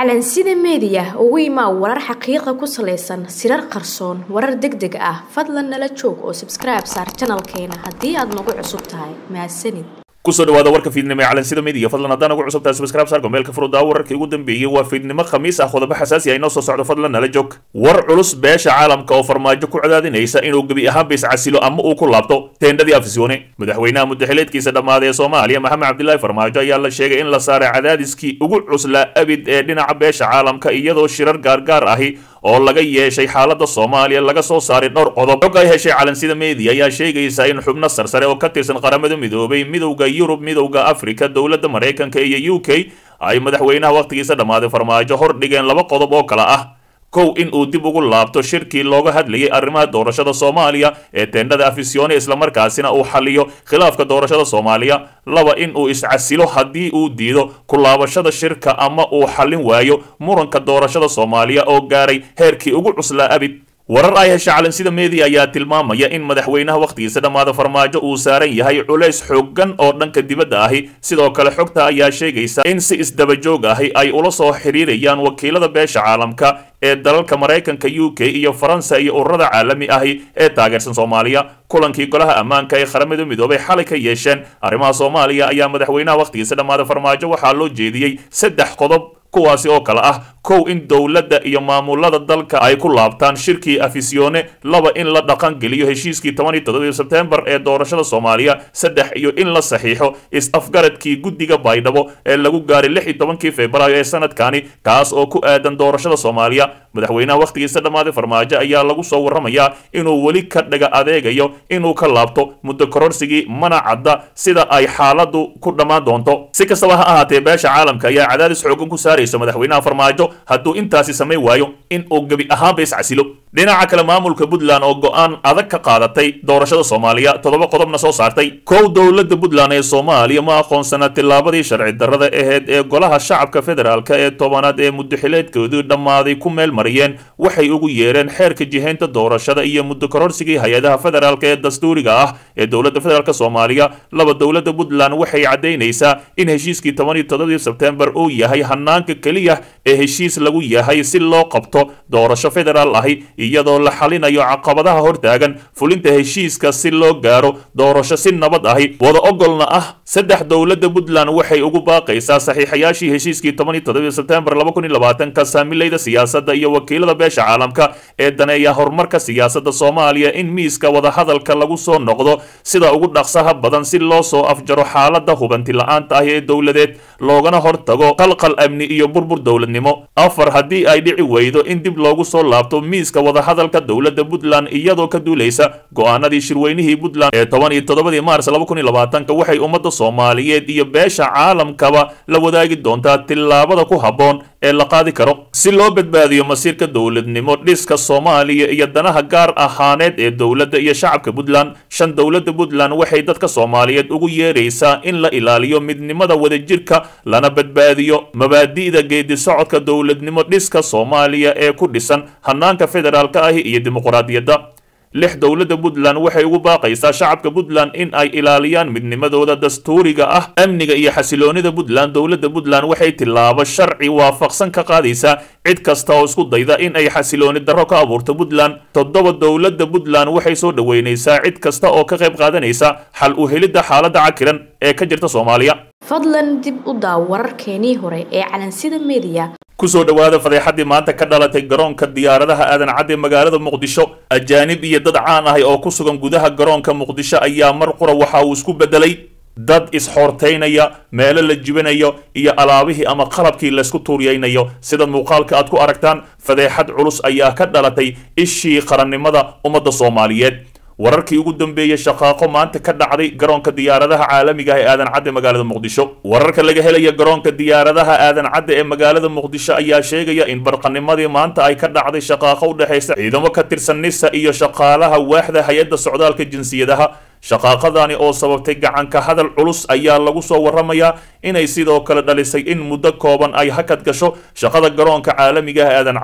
calansida meediya ugu imaa warar xaqiiqa ku salaysan sirar qarsoon warar deg deg ah fadlan nala joog oo sabskribe saar janalkeena haddii aad nagu cusub tahay mahadsanid kusoo dhawaada warka fiidnimo ee calansida media fadlan haddaan ugu cusub tahay subscribe saar gomeelka furuddaa wararkii ugu dambeeyey waa fiidnimo khamiis ah qodobo xasaasi ah inoo soo socdo fadlan nala joog war culus beesha caalamka oo farmaajo ku cadaadinaysa inuu gebi ahaanba iscasilo ama uu ku laabto teendhadii afisyoone madaxweynaha muddaxileedkiisa dhammaaday ee soomaaliya maxamed cabdilaahi farmaajo ayaa la sheegay in la saaray cadaadiskii ugu cuslaa abid ee dhinaca beesha caalamka iyadoo shirar gaargaar ahi oo laga yeeshay xaalada soomaaliya laga soo saaray dhowr qodob xog ay heshay calansida media ayaa sheegaysa in xubno sarsare oo ka tirsan qaramada midoobay midowda yurub midowda afrika dowladda maraykanka iyo u k ay madaxweynaha wakhtigiisa dhammaaday farmaajo hor dhigeen laba qodob oo kale ah kow in uu dib ugu laabto shirkii looga hadlayay arrimaha doorashada soomaaliya ee teendhada afisyoone islamarkaasina uu xaliyo khilaafka doorashada soomaaliya laba in uu iscasilo haddii uu diido ku laabashada shirka ama uu xallin waayo muranka doorashada soomaaliya oo gaaray heerkii ugu cuslaa abid warar ay hesha calansida media ayaa tilmaamaya in madaxweynaha wakhtigiisa dhammaada farmaajo uu saaran yahay culays xooggan oo dhanka dibadda ahi sidoo kale xogta ayaa sheegaysa in si isdabajoog ahi ay ula soo xiriirayaan wakiilada beesha caalamka ee dalalka maraykanka u k iyo faransa iyo ururada caalami ahi ee taageersan soomaaliya kulankii golaha ammaanka ee qaramada midoobay xalay ka yeesheen arrimaha soomaaliya ayaa madaxweynaha wakhtigiisa dhammaada farmaajo waxaa loo jeediyey saddex qodob kuwaasi oo kale ah kow in dowladda iyo maamulada dalka ay ku laabtaan shirkii afisyoone laba in la dhaqan geliyo heshiiskii toban iyo toddobii sebtembar ee doorashada soomaaliya saddex iyo in la saxiixo is-afgaradkii guddiga baydhabo ee lagu gaaray lix iyo tobankii februaayo ee sanadkani kaas oo ku aadan doorashada soomaaliya madaxweynaha wakhtigiisa dhammaaday farmaajo ayaa lagu soo warramayaa inuu weli ka dhaga adeegayo inuu ka laabto muddo kororsigii mana cadda sida ay xaaladu ku dhammaan doonto si kastaba ha ahaatee beesha caalamka ayaa cadaadis xoogan ku saaraysa madaxweynaha farmaajo hadduu intaasi samayn waayo in uu gebi ahaanba iscasilo dhinaca kale maamulka puntland oo go-aan adag ka qaadatay doorashada soomaaliya toddoba qodobna soo saartay kow dowladda puntland ee soomaaliya ma aqoonsana tillaabadii sharci darrada aheyd ee golaha shacabka federaalk ee tobanaad ee muddaxileedkoodii dhammaaday ku meel mariyeen waxay ugu yeereen xeerka jihaynta doorashada iyo muddo kororsigii hay-adaha federaalk ee dastuuriga ah ee dowladda federaalk soomaaliya laba dowladda puntland waxay caddaynaysaa in heshiiskii toban iyo toddobadii sebtembar uu yahay hanaanka keliya ee heshiis lagu yahay si loo qabto doorasho federaal ahi iyadoo la xalinayo caqabadaha hortaagan fulinta heshiiska si loo gaaro doorasho si nabad ahi wada ogolna ah saddex dowladda puntland waxay ugu baaqaysaa saxiixayaashii heshiiskii toban iyo toddobii sebtembar laba kun iyo labaatanka saamilayda siyaasadda iyo wakiilada beesha caalamka ee daneeya horumarka siyaasadda soomaaliya in miiska wadahadalka lagu soo noqdo sida ugu dhaqsaha badan si loo soo afjaro xaalada hubanti la-aanta ah ee dowladeed loogana hortago qalqal amni iyo burbur dowladnimo afar haddii ay dhici weydo in dib loogu soo laabto miiska wadahadalka dowladda puntland iyadoo ka duulaysa go-aanadii shirweynihii puntland ee toban iyo toddobadii maars laba kun iyo labaatanka waxay ummadda soomaaliyeed iyo beesha caalamkaba la wadaagi doontaa tillaabada ku habboon ee la qaadi karo si loo badbaadiyo masiirka dowladnimo dhiska soomaaliya iyo danaha gaar ahaaneed ee dowladda iyo shacabka puntland shan dowladda puntland waxay dadka soomaaliyeed ugu yeeraysaa in la ilaaliyo midnimada wadajirka lana badbaadiyo mabaadi'da geedi socodka dowladnimo dhiska soomaaliya ee ku dhisan hanaanka federaalka ahi iyo dimuqraadiyadda lix dowladda puntland waxay ugu baaqaysaa shacabka puntland in ay ilaaliyaan midnimadooda dastuuriga ah amniga iyo xasiloonida puntland dowladda puntland waxay tillaabo sharci waafaqsan ka qaadaysaa cid kasta oo isku dayda in ay xasilooni darro ka abuurto puntland toddoba dowladda puntland waxay soo dhoweynaysaa cid kasta oo ka qayb qaadanaysa xal u helidda xaaladda cakiran ee ka jirta soomaaliya fadlan dib u daaw wararkeenii hore ee calansida media kusoo dhowaada fadeexadii maanta ka dhalatay garoonka diyaaradaha aadan cadde magaalada muqdisho ajaanib iyo dad caan ahay oo ku sugan gudaha garoonka muqdisho ayaa mar qura waxa uu isku beddelay dad isxoortaynaya meelo la jibinayo iyo alaabihii ama qalabkii laysku tuuryaynayo sida muuqaalka aad ku aragtaan fadeexad culus ayaa ka dhalatay ishii qarannimada ummadda soomaaliyeed wararkii ugu dambeeyey shaqaaqo maanta ka dhacday garoonka diyaaradaha caalamiga ah ee aadan cadde magaalada muqdisho wararka laga helaya garoonka diyaaradaha aadan cadde ee magaalada muqdisho ayaa sheegaya in barqanimadii maanta ay ka dhacday shaqaaqo u dhexaysa ciidamo ka tirsan nisa iyo shaqaalaha waaxda hay-adda socdaalka jinsiyadaha shaqaaqadani oo sababtay gacanka hadal culus ayaa lagu soo warramayaa inay sidoo kale dhalisay in muddo kooban ay hakad gasho shaqada garoonka caalamiga ah aadan cadde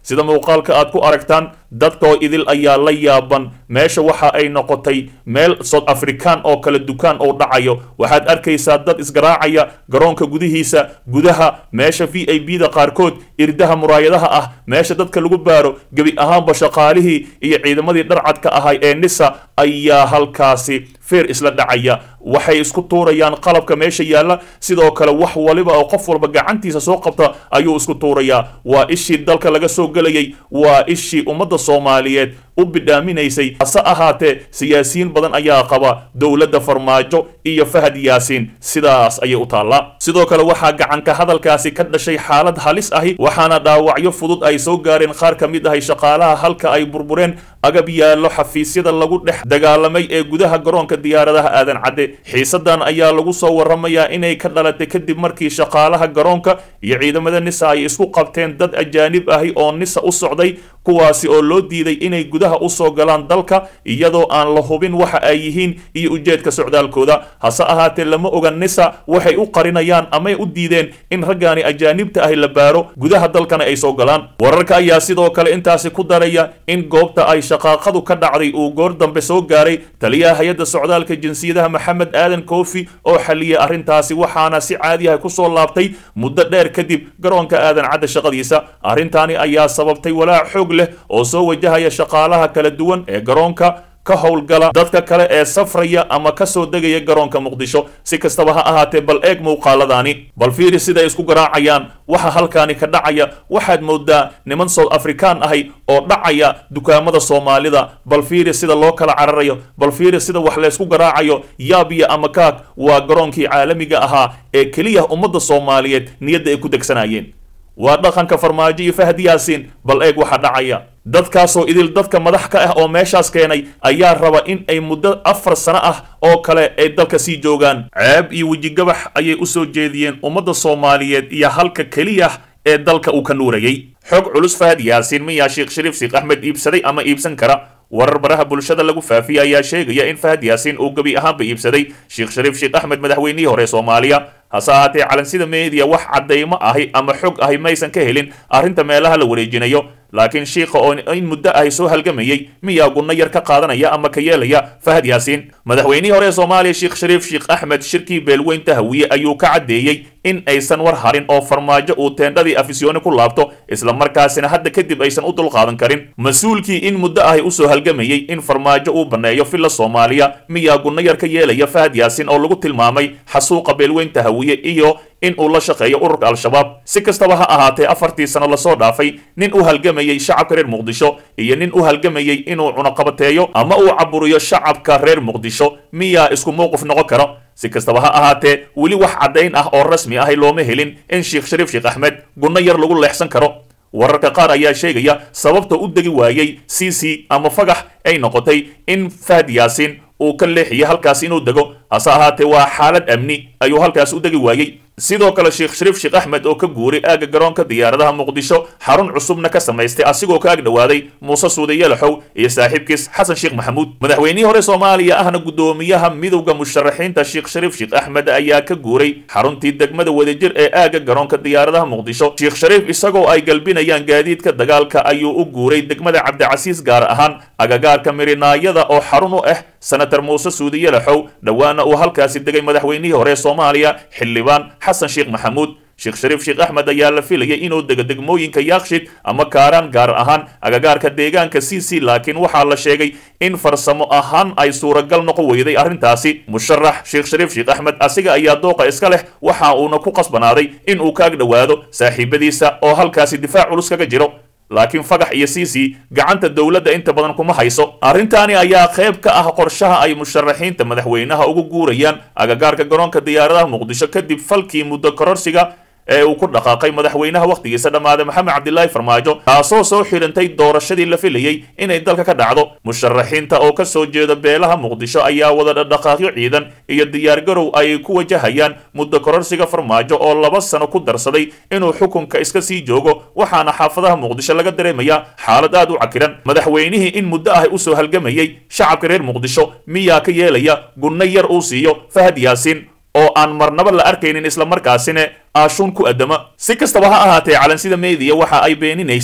sida muuqaalka aad ku aragtaan dadkoo idil ayaa la yaaban meesha waxa ay noqotay meel south african oo kale dukaan oo dhacayo waxaad arkaysaa dad isgaraacaya garoonka gudihiisa gudaha meesha v i b da qaarkood irdaha muraayadaha ah meesha dadka lagu baaro gebi ahaanba shaqaalihii iyo ciidamadii dharcadka ahay ee nisa ayaa halkaasi feer isla dhacaya waxay isku tuurayaan qalabka meesha yaalla sidoo kale wax waliba oo qof walba gacantiisa soo qabta ayuu isku tuurayaa waa ishii dalka laga soo gelayay waa ishii ummadda soomaaliyeed u bidhaaminaysay hase ahaatee siyaasiyiin badan ayaa qaba dowladda farmaajo iyo fahad yaasiin sidaas ayay u taallaa sidoo kale waxaa gacanka hadalkaasi ka dhashay xaalad halis ahi waxaana dhaawacyo fudud ay soo gaareen qaar ka mid ahay shaqaalaha halka ay burbureen agab yaallo xafiisyada lagu dhex dagaalamay ee gudaha garoonka diyaaradaha aadan cadde xiisadan ayaa lagu soo waramayaa inay ka dhalatay kadib markii shaqaalaha garoonka iyo ciidamada nisa ay isku qabteen dad ajaanib ahi oo nisa u socday kuwaasi oo loo diiday inay gudaha usoo galaan dalka iyadoo aan la hubin waxa ay yihiin iyo ujeedka socdaalkooda hase ahaatee lama oga nisa waxay u qarinayaan amay u diideen in raggaani ajaanibta ahi la baaro gudaha dalkana ay soo galaan wararka ayaa sidoo kale intaasi ku daraya in goobta ay shaqaaqadu ka dhacday uu goor dambe soo gaaray taliyaha hay-adda socdaalka jinsiyadaha maxamed aadan koofi oo xaliyay arrintaasi waxaana si caadiyaha kusoo laabtay muddo dheer kadib garoonka aadan cadda shaqadiisa arrintaani ayaa sababtay walaac xoog leh oo soo wajahaya shaqaalaha kala duwan ee garoonka ka howlgala dadka kale ee safraya ama ka soo degaya garoonka muqdisho si kastaba ha ahaatee bal eeg muuqaaladaani bal fiiri siday isku garaacayaan waxa halkaani ka dhacaya waxaad moodaa niman south african ahay oo dhacaya dukaamada soomaalida bal fiiri sida loo kala cararayo bal fiiri sida wax laysku garaacayo yaabiya ama kaag waa garoonkii caalamiga ahaa ee keliya ummadda soomaaliyeed niyadda ay ku degsanayeen waa dhaqanka farmaajo iyo fahad yaasiin bal eeg waxa dhacaya dadkaasoo idil dadka madax ka ah oo meeshaas keenay ayaa raba in ay muddo afar sano ah oo kale ay dalka sii joogaan ceeb iyo wejigabax ayay u soo jeediyeen ummadda soomaaliyeed iyo halka keliya ee dalka uu ka nuurayay xog culus fahad yaasiin miyaa sheekh shariif sheekh axmed iibsaday ama iibsan kara warar baraha bulshada lagu faafiyay ayaa sheegaya in fahad yaasiin uu gebi ahaanba iibsaday sheekh shariif sheekh axmed madaxweynihii hore soomaaliya hase ahaatee calansida meediya wax caddaymo ahi ama xog ahi maysan ka helin arrinta meelaha la wareejinayo laakiin shiikha oo in muddo ahi soo halgamayey miyaa gunno yar ka qaadanaya ama ka yeelaya fahad yaasiin madaxweynihii hore ee soomaaliya sheekh shariif sheekh axmed shirkii beelweynta hawiye ayuu ka caddeeyey in aysan war harin oo farmaajo uu teendhadii afisyooni ku laabto islamarkaasina hadda kadib aysan u dulqaadan karin mas-uulkii in muddo ahi usoo halgamayey in farmaajo uu banneeyo filla soomaaliya miyaa gunno yar ka yeelaya fahad yaasiin oo lagu tilmaamay xasuuqa beelweynta hawiye iyo in uu la shaqeeyo ururka al-shabaab si kastaba ha ahaatee afartii sano lasoo dhaafay nin u halgamayey shacabka reer muqdisho iyo nin u halgamayey inuu cunaqabateeyo ama uu caburiyo shacabka reer muqdisho miyaa isku mowqif noqon karo si kastaba ha ahaatee weli wax caddayn ah oo rasmi ahi looma helin in sheekh shariif sheekh axmed gunno yar lagu leexsan karo wararka qaar ayaa sheegaya sababta u degi waayey c c ama fagax ay noqotay in fahad yaasiin uu ka leexiyay halkaas inuu dego hase ahaatee waa xaalad amni ayuu halkaas u degi waayey sidoo kale sheekh shariif sheekh axmed oo ka guuray aagga garoonka diyaaradaha muqdisho xarun cusubna ka samaystay asigoo ka ag dhowaaday muuse suude yalaxow iyo saaxiibkiis xasan sheekh maxamuud madaxweynihii hore soomaaliya ahna guddoomiyaha midowda musharaxiinta sheekh shariif sheekh axmed ayaa ka guuray xaruntii degmada wadajir ee aagga garoonka diyaaradaha muqdisho sheekh shariif isagoo ay galbinayaan gaadiidka dagaalka ayuu u guuray degmada cabdicasiis gaar ahaan agagaarka mirinaayada oo xarun u ah senator muuse suude yalaxow dhowaana uu halkaasi degay madaxweynihii hore soomaaliya xildhibaan xasan sheekh maxamuud sheekh shariif sheekh axmed ayaa la filayay inuu dego degmooyinka yaakshid ama kaaraan gaar ahaan agagaarka deegaanka c c laakiin waxaa la sheegay in farsamo ahaan ay suuragal noqon weyday arrintaasi musharax sheekh shariif sheekh axmed asiga ayaa dooqa iska leh waxa uuna ku qasbanaaday in uu ka ag dhowaado saaxiibadiisa oo halkaasi difaac culus kaga jiro laakiin fagax iyo siisi gacanta dowladda inta badan kuma hayso arrintaani ayaa qayb ka ah qorshaha ay musharaxiinta madaxweynaha ugu guurayaan agagaarka garoonka diyaaradaha muqdisho kadib falkii muddo kororsiga ee uu ku dhaqaaqay madaxweynaha wakhtigiisa dhammaaday maxamed cabdilaahi farmaajo taasoo soo xidhantay doorashadii la filayey inay dalka ka dhacdo musharaxiinta oo ka soo jeeda beelaha muqdisho ayaa wada dhaqdhaqaaqyo ciidan iyo diyaargarow ay ku wajahayaan muddo kororsiga farmaajo oo laba sano ku darsaday inuu xukunka iska sii joogo waxaana xaafadaha muqdisho laga dareemayaa xaalad aad u cakiran madaxweynihii in muddo ah usoo halgamayey shacabka reer muqdisho miyaa ka yeelaya gunno yar uu siiyo fahad yaasiin oo aan marnaba la arkaynin islamarkaasina aashuun ku addama si kastaba ha ahaatee calansida meediya waxa ay beeninaysaa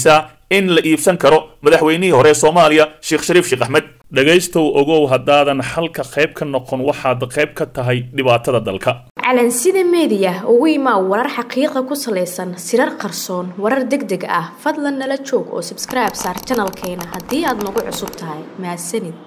in la iibsan karo madaxweynihii hore ee soomaaliya sheekh shariif sheekh axmed dhegaystow ogow haddaadan xalka qayb ka noqon waxaad qayb ka tahay dhibaatada dalka calansida meediya ugu imaa warar xaqiiqa ku salaysan sirar qarsoon warar deg deg ah fadlan nala joog oo sabskribe saar janalkeena haddii aad nagu cusub tahay mahadsanid